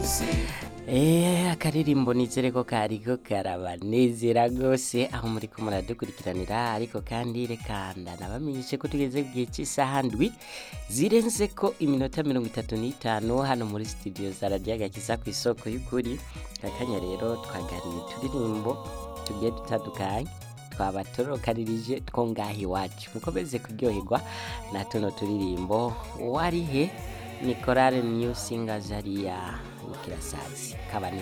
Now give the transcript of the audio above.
Eh, akaririmbo nizere ko kariko karabanezera gose aho muriko muradukurikiranira ariko kandi reka ndanabamenyeshe ko tugeze ku gihe cy'isaha ndwi zirenze ko iminota mirongo itatu n'itanu hano muri studio za radiyo agakiza ku isoko y'ukuri akanya rero twagariye uturirimbo tugiye dutandukanye twabatorokanirije two ngaha iwacu mukomeze kuryoherwa na tuno turirimbo warihe ni korale new singers hariya ikirasazi kabane